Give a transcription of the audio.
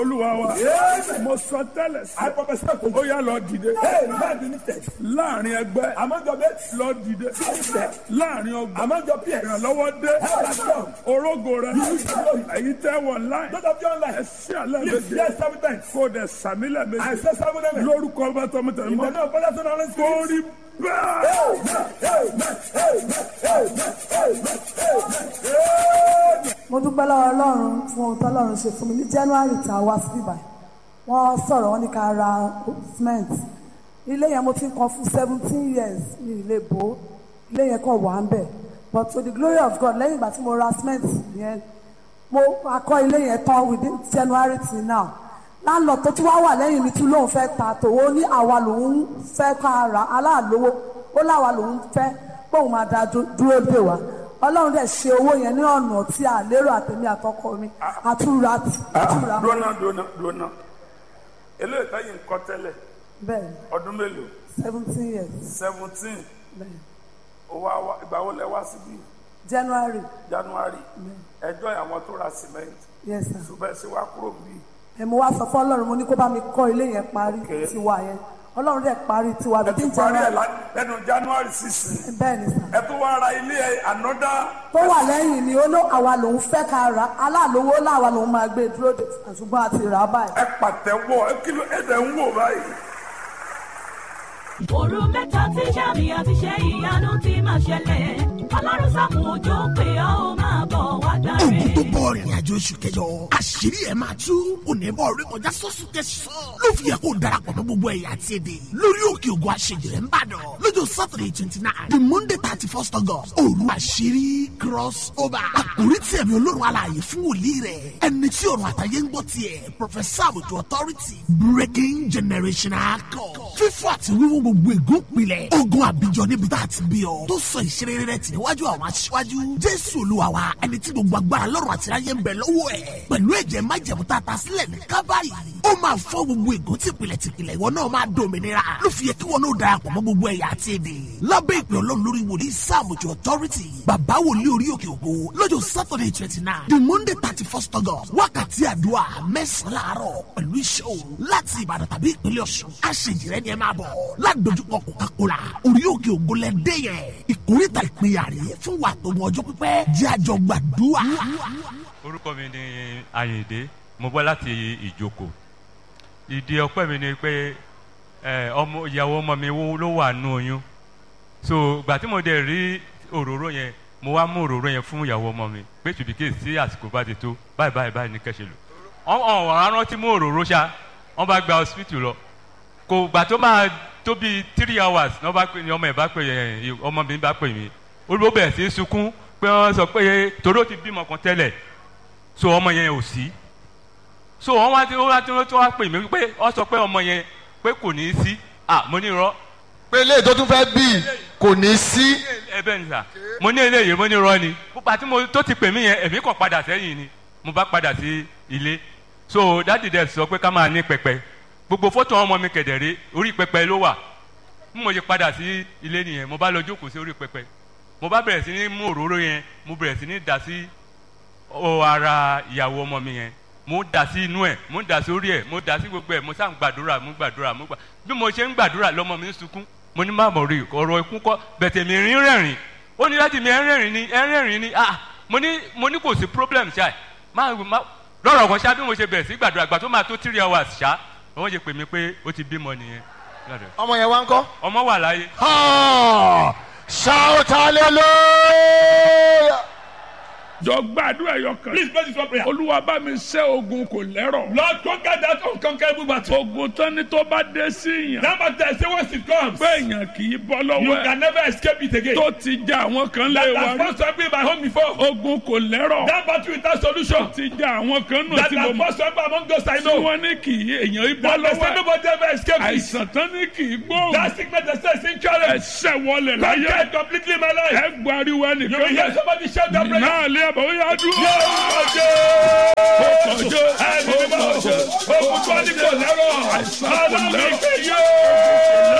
olúwa wa Yes. mo sọ tẹ́lẹ̀ sí I prophesy to ó you. yá lọ dìde Hey, man be lifted. láàrin ẹgbẹ́ Among your mates, lọ dìde lifted. láàrin ọgbà Among your peers, ìrànlọ́wọ́ dé help has come. orógo rẹ Use your glory. èyí tẹ́ wọ̀ láì Those of you online, ẹsẹ̀ alẹ́ lift méje yes seven times. kó dẹ̀ sàmílẹ̀ I méje say seven amen. lórúkọ ọba tọmọtẹmọ In the name of Father, Son, and Holy Spirit. kórì bẹ́ẹ̀. Amen. Amen. Amen. Amen. Amen. Amen. mo dúpẹ́ lọ́wọ́ ọlọ́run fún ohun tọ́lọ́run ṣe fún mi ní january tá a wá sí ibà wọ́n sọ̀rọ̀ wọ́n ní ká ra cement ilé yẹn mo ti ń kan fún seventeen years ní ilé bò ó ilé yẹn kàn wà ń bẹ̀ but to the glory of God lẹ́yìn ìgbà tí mo ra cement yẹn mo akọ ilé yẹn tán within january till now láńlọ tó tún wá wà lẹ́yìn mi tún lóun fẹ́ ta tòwó ní àwa lòun fẹ́ ká ra aláàlówó ó láwa lòun fẹ́ póun máa da dú- dúró dè wá ọlọ́run dẹ̀ ṣe owó yẹn ní ọ̀nà tí a lérò àtẹ̀mí àtọkọ mi àtúra àtúra dúnà dúnà dúnà eléyìí táyì ń kọ́ tẹ́lẹ̀ bẹ́ẹ̀ ọdún mélòó seventeen years seventeen bẹ́ẹ̀ owó àwa ìgbà wo lẹ wá síbí january january ẹjọ́ àwọn tó ra cement yes sir ṣùgbọ́n ẹ ṣe wá kúrò bí ẹ mo wá sọ fún ọlọ́run mo ní kó bá mi kọ́ ilé yẹn parí Okay. tiwa yẹn ọlọ́run dẹ̀ parí tiwa ẹ ti within parí ẹ january lá- lẹ́nu january sixteen bẹ́ẹ̀ ni sir. ẹ tún wá ra ilé ẹ ànọ́dá tó wà lẹ́yìn ni ó ló àwa lòun fẹ́ ká ra aláàlówó láwa lòun máa gbé dúró de ṣùgbọ́n a ti rà á báyìí. ẹ pàtẹ́wọ́ ẹ kí ló ẹ dẹ̀ ń wò báyìí. òru mẹ́ta tí sàmì àti ṣe ìyanu ti máa ṣẹlẹ̀ ọlọ́run sàmù òjò pé ọ́ ó máa bọ̀ wá dáre. ogun tó bọ̀ rìnrìn àjò oṣù kẹjọ àṣírí ẹ̀ máa tú onímọ̀ orí kọjá sọ́sùn kẹsàn-án ló fi yẹ kó darapọ̀ mọ́ gbogbo ẹ̀yà àti èdè lórí òkè ògùn àṣejìrẹ́ ń bàdàn lọ́jọ́ saturday twenty nine the monday thirty first august òru àṣírí cross over àkórí tí ẹ̀mí olórun alààyè fún wòlíì rẹ̀ ẹni tí ọ̀run àtàyè ń gbọ́ tiẹ̀ professor àbùtù authority breaking generational code fífọ́ àti wíwú gbogbo ègún pilẹ̀ ogun àbíjọ níbi tá a ti bí ọ tó sọ ìṣeré rẹ̀ tì níwájú àwọn aṣíwájú jésù olúwa wa ẹni tí gbogbo agbára lọ́rùn àti ayé ń bẹ lọ́wọ́ ẹ̀ pẹ̀lú ẹ̀jẹ̀ májẹ̀mú tá a ta sílẹ̀ ní kábàárì ó máa fọ́ gbogbo ègún tìpìlẹ̀ tìpìlẹ̀ ìwọ náà máa dòmìnira ló fi yẹ kí wọn náà darapọ̀ mọ́ gbogbo ẹ̀yà àti èdè lábẹ́ ìpè ọlọ́run lórí wòlíì sáàmùjọ authority bàbá wòlíì orí òkè ògo lọ́jọ́ saturday twenty nine the monday thirty first august wákàtí àdúrà mẹ́sàn-án láàárọ̀ pẹ̀lú iṣẹ́ òru láti ìbàdàn tàbí ìpínlẹ̀ ọ̀ṣun àṣejìrẹ́ ni ẹ máa bọ̀ ládojúkọ coca-cola orí òkè ògo lẹ dé yẹn ìkórìtà ìpínyà rèé fún wa tó mọ ọjọ́ pípẹ́ jẹ́ àjọ gbàdúrà. orúkọ mi ni ayinde mo bọ́ láti ìjoko ìdí ọpẹ́ mi ni pé ẹ, ọmọ ìyàwó ọmọ mi wo- ló wà nù oyún so gbà tí mo dẹ̀ rí òróró yẹn mo wá mú òróró yẹn fún ìyàwó ọmọ mi pé tùbíkè sí àsìkò bá ti tó báyìí báyìí báyìí ní kẹ́sẹ̀ lò ọ̀hún ọ̀hún rántí mú òróró ṣá wọ́n bá gba hospital lọ kò gbà tó máa tó bíi three hours ní wọ́n bá pè ní ọmọ ẹ̀ bá pè ẹ̀ ọmọ mi bá pè mí olùwọ́ bẹ̀rẹ̀ sí í sunkún pé wọ́n sọ pé torí ó ti bímọ kan tẹ́lẹ̀ so ọmọ yẹn ò sí so wọn wá tí wọn wá tí wọn wá pè mí pé wọn sọ pé ọmọ yẹn pé kò ní í sí ah mo ní irọ́ pé eléyìí tó tún fẹ́ bí kò ní sí. ẹ bẹ́ẹ̀ ni sà mo ní eléyìí mo ní irọ́ ni púpà tí mo tó ti pè mí yẹn èmi kàn padà sẹ́yìn ni mo bá padà sí ilé so dáàdì dẹ̀ sọ pé ká máa ní pẹpẹ gbogbo fọ́tò ọmọ mi kẹ̀dẹ̀rẹ́ orí pẹpẹ ló wà bí mo ṣe padà sí ilé nìyẹn mo bá lọ jókòó sí orí pẹpẹ mo bá bẹ̀rẹ̀ sí ní mú òróró yẹn mo bẹ̀rẹ̀ sí ní dà sí ó ara ìyàwó ọmọ mi yẹn mo dà sí inú ẹ mo dà sí orí ẹ mo dà sí gbogbo ẹ mo sá ń gbàdúrà mo gbàdúrà mo gbà bí mo ṣe ń gbàdúrà lọmọ mi ń sunkún mo ní má mọ̀ rí ọ̀rọ̀ ikú kọ́ bẹ̀tẹ̀ mi rí rẹ̀rìn ó ní láti mi ẹ̀ ń rẹ̀rìn ni ẹ̀ ń rẹ̀rìn ni ah mo ní mo ní kò sí problem ṣá má má lọ́rọ̀ kan ṣá bí mo ṣe bẹ̀rẹ̀ sí gbàdúrà gbà tó máa tó three hours ṣá wọ́n ṣe pè mí pé ó ti bímọ nìyẹn ọmọ yẹn wá ń kọ́. ọmọ wà láyé Ha! shout hallelujah. jọ gbàdúrà ẹyọ kan Please pray this one prayer. olúwa bá mi ṣẹ́ ogun kò lẹ́rọ̀ Lord, conquer that unconquerable battle. ogun tán ni tó bá dé sí yàn That battle, I say once it comes, pé èèyàn kì í bọ́ you lọ́wọ́ ẹ̀ can never escape it again. tó ti ja àwọn kan lé That wa has rí first to be my home before. ogun kò lẹ́rọ̀ That battle without solution. ti ja àwọn kan nù That tí mo has mọ̀ first to be among those I tí know. wọ́n ní kì í èèyàn í bọ́ That they lọ́wọ́ say ẹ̀ nobody ever escapes it. àìsàn tán ní kì í gbóhùn That sickness that says incurable. ẹsẹ̀ wọlé láyé Conquer it completely in my life. ẹ gbariwo You will ẹnìkan hear somebody shout that prayer. náà lé àbọ̀ ó yá dúró. Ọjọ́ ọjọ́ ẹni mímọ́ ọjọ́ ogun tó ní kò lẹ́rọ̀. Ọlọ́run ìpè yóò.